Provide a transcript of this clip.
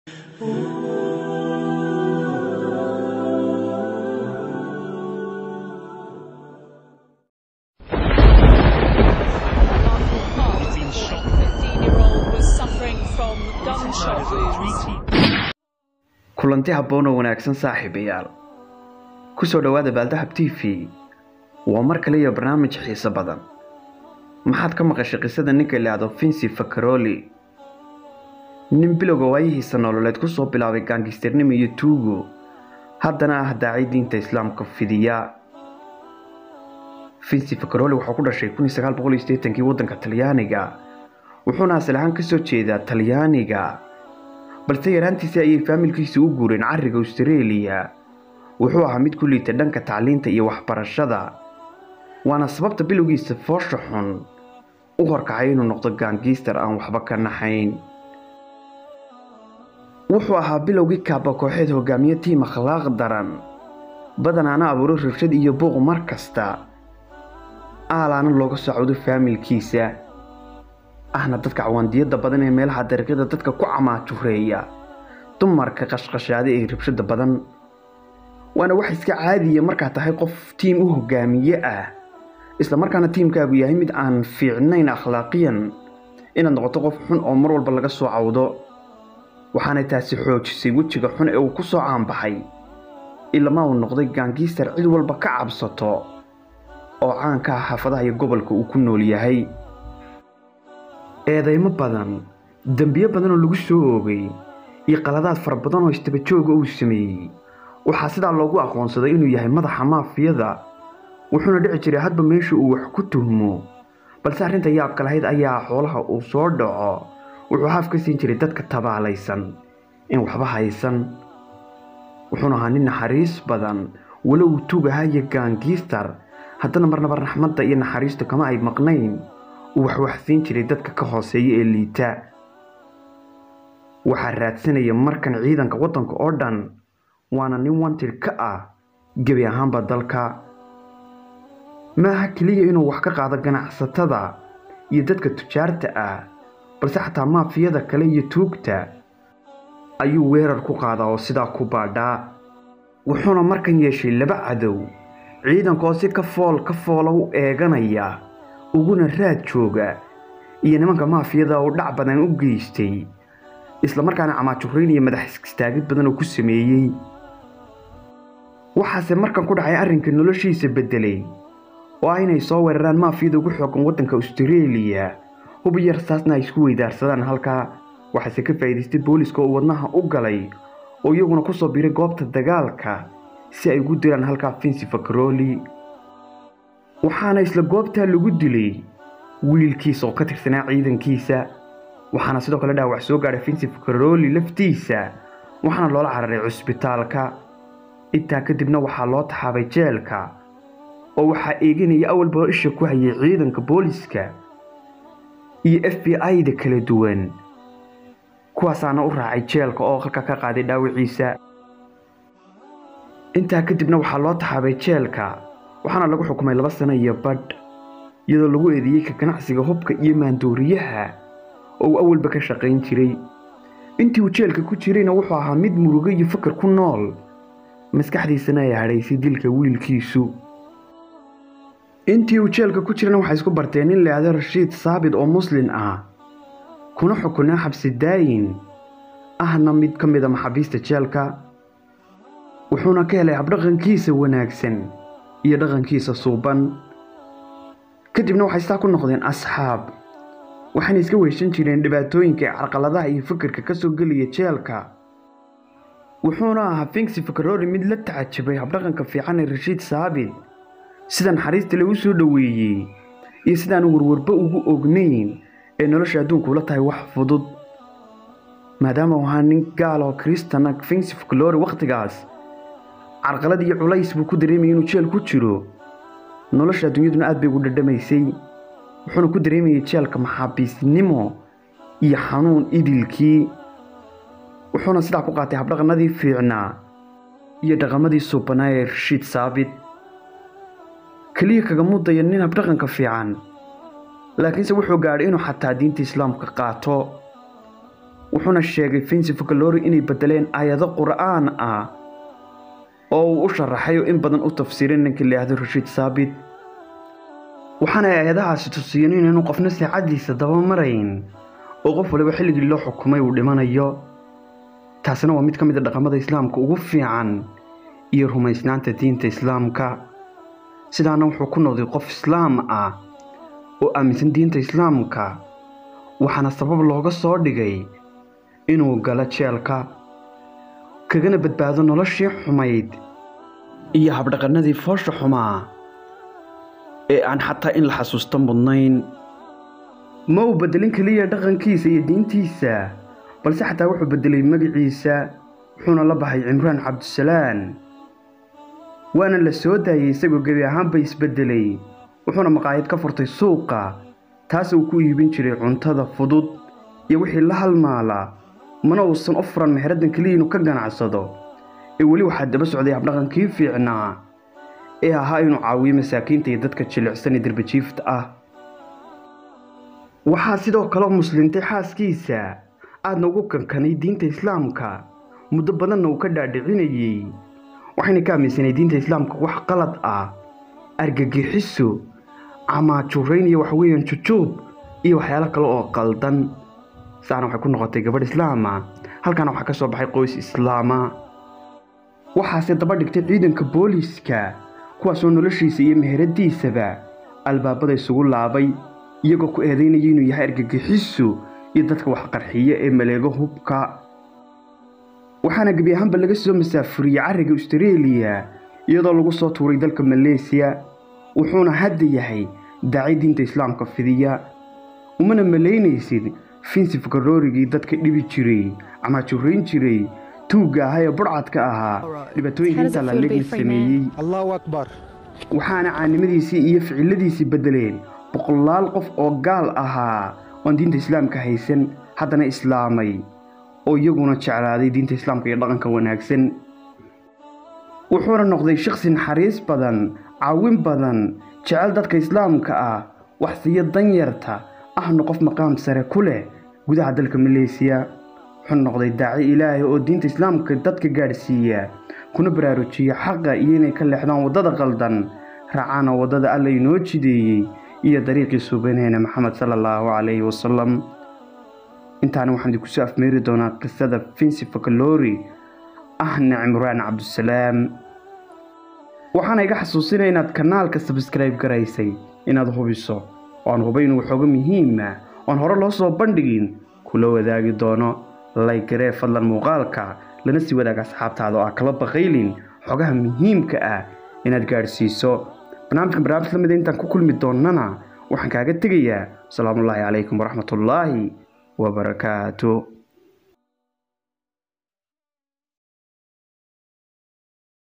kulanti habboon oo wanaagsan saaxiibayaal ku soo dhowaada baaldahab t v waa mar kale iyo barnaamij xiiso badan maxaad ka maqashay qisada ninka ilaahdo vinci fakaroli nin bilowga waayihiisa nololeed ku soo bilaabay gaangistarnimo iyo tuugo haddana ah daacay diinta islaamka fidiya vinci fakaroli wuxuu ku dhashay kii waddanka talyaaniga wuxuuna asal ahaan ka soo jeedaa talyaaniga balse yaraantiisii ayay faamilkiisa u guureen carriga austareeliya wuxuu ahaa mid ku liita dhanka tacliinta iyo waxbarashada waana sababta bilowgiisa foosha xun u horkacay inuu noqdo gaangiistar aan waxba ka naxayn wuxuu ahaa bilowgii kaaba kooxeed hogaamiye tiim akhlaaq daran badanaana abuuro rabshad iyo buuq mar kasta aalaana looga socdo faamilkiisa ahna dadka cawaandiyada badan ee meelaha dariiqyada dadka ku camaajureeya dumarka qashqashaada ee rabshada badan waana wax iska caadiya markaa tahay qof tiim u hogaamiye ah islamarkaana tiimkaagu yahay mid aan fiicnayn akhlaaqiyan inaad noqoto qof xun oo mar walba laga soo cawdo waxaanay taasi xoojisay wejiga xun ee uu ku soo caanbaxay ilama uu noqday gaangiistar cid walba ka cabsato oo caanka ah xaafadaha iyo gobolka uu ku nool yahay eedaymo badan dembiyo badan oo lagu soo oogay iyo qaladaad fara badan oo istabajooga uu sameeyey waxaa sidaa loogu aqoonsaday inuu yahay madaxa maafiyada wuxuuna dhici jiray hadba meesha uu wax ku tuhmo balse arrinta yaabka lahayd ayaa xoolaha uu soo dhaco wuxuu haaf ka siin jiray dadka tabaalaysan in waxba haysan wuxuuna ahaa nin naxariis badan walo uu tugaha iyo gaangiistar haddana marnaba raxmadda iyo naxariistu kama ay maqnayn uu waxwaxsiin jiray dadka ka hooseeya ee liita waxaa raadsanaya markan ciidanka waddanka oo dhan waana nin wantir ka ah gebi ahaanba dalka maaha keliya inuu wax ka qaado ganacsatada iyo dadka tujaarta ah balse xataa maafiyada kale iyo tuugta ayuu weerar ku qaadaa oo sidaa ku baadhaa wuxuuna markan yeeshay laba cadow ciidanka oo si ka fool ka foola u eeganaya uguna raad jooga iyo nimanka maafiyada oo dhac badan u geystay islamarkaana camaajurayn iyo madax istaagid badan oo ku sameeyey waxaase markan ku dhacay arrinka noloshiisa beddelay oo ah inay soo weeraraan maafiyada ugu xoogan waddanka austareeliya hub iyo rasaasna ay isku weydaarsadaan halkaa waxaase ka faa'iidaystay booliska oo wadnaha u galay oo iyaguna ku soo biray goobta dagaalka si ay ugu dilaan halkaa vinci fakaroli waxaana isla goobtaa lagu dilay wiilkiisa oo ka tirsanaa ciidankiisa waxaana sidoo kale dhaawac soo gaadhay vinci fakaroli laftiisa waxaana loola cararay cusbitaalka intaa kadibna waxaa loo taxaabay jeelka oo waxaa eeganaya awalba isha ku hayay ciidanka booliska iyo f b i-da kala duwan kuwaasaana u raacay jeelka oo halka ka qaaday dhaawiciisa intaa kadibna waxaa loo taxaabay jeelka waxaana lagu xukumay laba sano iyo badh iyadoo lagu eedeeyey ka ganacsiga hubka iyo maandooriyaha oo uu awalba ka shaqayn jiray intii uu jeelka ku jirayna wuxuu ahaa mid murugo iyo fakar ku nool maskaxdiisana ay hadhaysay dilka wiilkiisu intii uu jeelka ku jirana waxay isku barteen nin laahdo rashiid saabit oo muslin ah kuna xukunaa xabsi daayin ahna mid ka mid a maxaabiista jeelka wuxuuna ka helay habdhaqankiisa wanaagsan iyo dhaqankiisa suuban kadibna waxay sidaa ku noqdeen asxaab waxayna iska weyshan jireen dhibaatooyinka ee carqaladaha iyo fikirka ka soo gelaya jeelka wuxuuna ahaa finksi fakarori mid la tacajabay habdhaqanka fiican ee rashiid saabit sida naxariista lagu soo dhoweeyey iyo sidaanu warwarba ugu ognayn ee nolosha adduunkuula tahay wax fudud maadaama uu ahaa nin gaal oo kristana finksi fakarori wakhtigaas carqalad iyo culays buu ku dareemayay inuu jeel ku jiro nolosha adduunyaduna aad bay ugu dhadhamaysay wuxuuna ku dareemayay jeelka maxaabiisnimo iyo xanuun idilkii wuxuuna sidaa ku qaatay habdhaqanadii fiicnaa iyo dhaqamadii suubanaa ee rashiid saabit keliya kaga mudaya nin habdhaqanka fiican laakiinse wuxuu gaadhay inuu xataa diinta islaamka qaato wuxuuna sheegay finsi fakalori inay bedeleen aayado qur'aan ah oo uu u sharaxay oo in badan u tafsiiray ninkii laahdo rashiid saabit waxaana aayadahaasi tusiyeen inaanu qofna saacaddiisa dabamarayn oo qof waliba xilligii loo xukumay uu dhimanayo taasina waa mid ka mid a dhaqamada islaamka ugu fiican iyo rumaysnaanta diinta islaamka sidaana wuxuu ku noqday qof islaam ah oo aaminsan diinta islaamka waxaana sabab looga soo dhigay inuu galo jeelka kagana badbaado noloshii xumayd iyo habdhaqannadii foosha xumaa ee aan xataa in la xasuusto mudnayn ma uu beddelin keliya dhaqankiisa iyo diintiisa balse xataa wuxuu beddelay magaciisa wuxuuna la baxay cimraan cabdisalaan waana la soo daayey isagoo gebi ahaanba isbeddelay wuxuuna maqaayad ka furtay suuqa taas uu ku iibin jiray cuntada fudud iyo wixii la halmaala mana uusan u furan mexraddan keliya inuu ka ganacsado ee weli waxaa daba socday habdhaqankii fiicnaa ee ahaa inuu caawiyo masaakiinta iyo dadka jilicsan ee derbajiifta ah waxaa sidoo kale muslintay xaaskiisa aadna ugu kankanay diinta islaamka muddo badanna uu ka dhaadhicinayey waxayna ka aaminsanay diinta islaamka wax qalad ah argagixiso camaajurayn iyo waxweeyaan jujuub iyo waxyaalo kale oo qaldan saana waxay ku noqotay gabadh islaama halkaana waxaa ka soo baxay qoys islaama waxaase daba dhigtay ciidanka booliiska kuwaasoo noloshiisa iyo meheradiisaba albaabada isugu laabay iyagoo ku eedaynaya inuu yahay argagixiso iyo dadka wax qarxiya ee maleego hubka waxaana gebi ahaanba laga soo masaafuriyey carriga austareeliya iyadoo lagu soo tuuray dalka maleesiya wuxuuna hadda yahay daaci diinta islaamka fidiya umana malaynaysid finsif garoorigii dadka dhibi jiray camaajurayn jiray tuugga ahaa ee burcadka ahaa dhibaatooyinka intaa la legna sameeyey allahu akbar waxaana caanimadiisii iyo ficiladiisii beddeleen boqolaal qof oo gaal ahaa oon diinta islaamka haysan haddana islaamay oo iyaguna jeclaaday diinta islaamka iyo dhaqanka wanaagsan wuxuuna noqday shakhsi naxariis badan caawin badan jecel dadka islaamka ah waxsiyo danyarta ahna qof maqaam sare ku leh gudaha dalka maleesiya wuxuu noqday daaci ilaahay oo diinta islaamka dadka gaadhsiiya kuna baraarujiya xaqa iyo inay ka leexdaan waddada qaldan raacaana waddada alla inoo jideeyey iyo dariiqii suubaneena maxamed sala allahu calayhi wasalam intaana waxaan idinku soo afmeeri doonaa qisada finsi fakalori ahna cimraan cabdisalaam waxaana iga xasuusinaya inaad kanaalka sabskrayb garaysay inaad hubiso oan hubay inuu waxooga muhiima oan hore loo soo bandhigin kula wadaagi doono laygaree fadlan muuqaalka lana sii wadaaga asxaabtaada oo ah kala baqaylin xogaha muhiimka ah inaad gaadhsiiso barnaamijkan barnaamij lamida intaan ku kulmi doonnana waxaan kaaga tegayaa asalaamullaahi calaykum waraxmatullaahi wabarakaatu